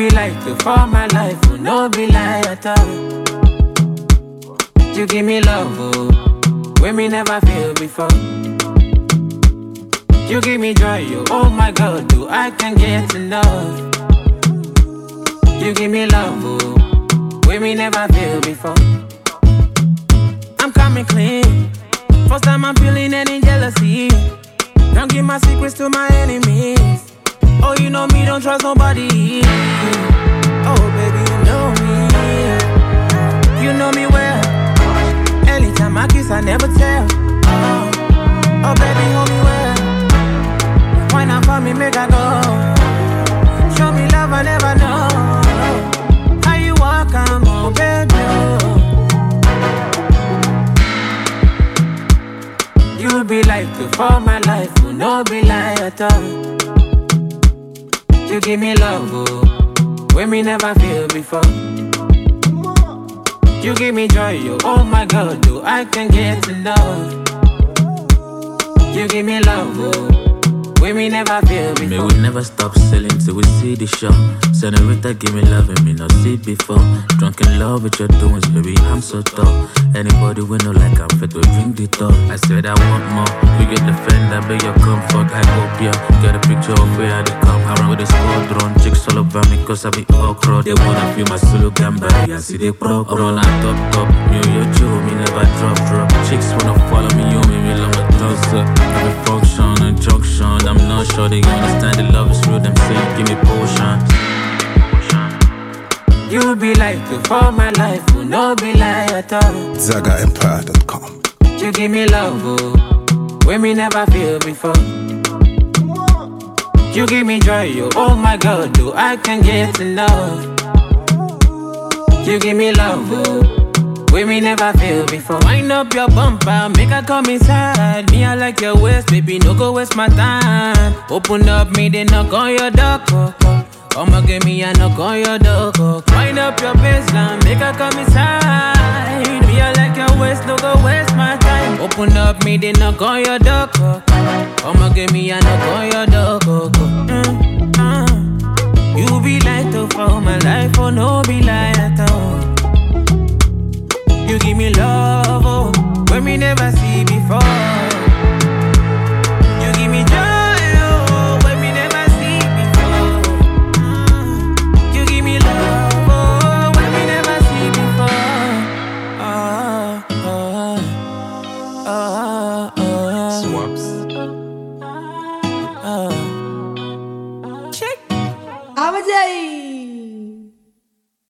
be like to for my life, will no be lie at all. You give me love, oh, when me never feel before. You give me joy, oh, oh my God, do I can get enough? You give me love, oh, when me never feel before. I'm coming clean. First time I'm feeling any jealousy. Don't give my secrets to my enemies. Oh, you know me, don't trust nobody. Oh, baby, you know me. You know me well. Anytime I kiss, I never tell. Oh, oh baby, hold me well. Why not for me, make I go? Show me love, I never know. How you walk, I'm on, baby. oh. You be like to for my life, will no be lie at all. You give me love, oh, when me never feel before. You give me joy, oh, oh my God, do I can get enough? You give me love, oh, when me never feel May before. we never stop selling till we see the show. Senorita, give me love and me not see before. Drunk in love with your doings, baby, I'm so tough. Anybody we know like I'm fit to drink the top. I said I want more. You get the friend, I beg your comfort. I hope ya get a picture of where I dey come. I run with the squadron, chicks all over me cause I be okra. They wanna feel my solo gamba, I see they pro. I'm on a top top, me or your Joe, me never drop drop. Chicks wanna follow me, you me, me love my toes up. Every function and junction, I'm not sure they understand the love is real. Them say give me potion. You be like to for my life, will no be lie at all. ZagaEmpire.com. You give me love, oh, when me never feel before. You give me joy, oh, oh my God, do I can get enough? You give me love, oh, when me never feel before. Wind up your bumper, make her come inside. Me, I like your waist, baby, no go waste my time. Open up, me, they knock on your door. oh, oh. I'ma give me a knock on your door. oh. Wind up your baseline, make her come inside. Me, I like your waist, no go waste my time. Open up, me, they knock on your door. oh. I'ma give me a knock on your door. oh, oh. Mm, mm. You be light up for my life, oh no be lie at all. You give me love, oh, when me never see before. You give me joy, oh, when me never see before. Mm. You give me love, oh, when me never see before. Ah, ah, ah, ah, Swaps. ah. Check. Abajay.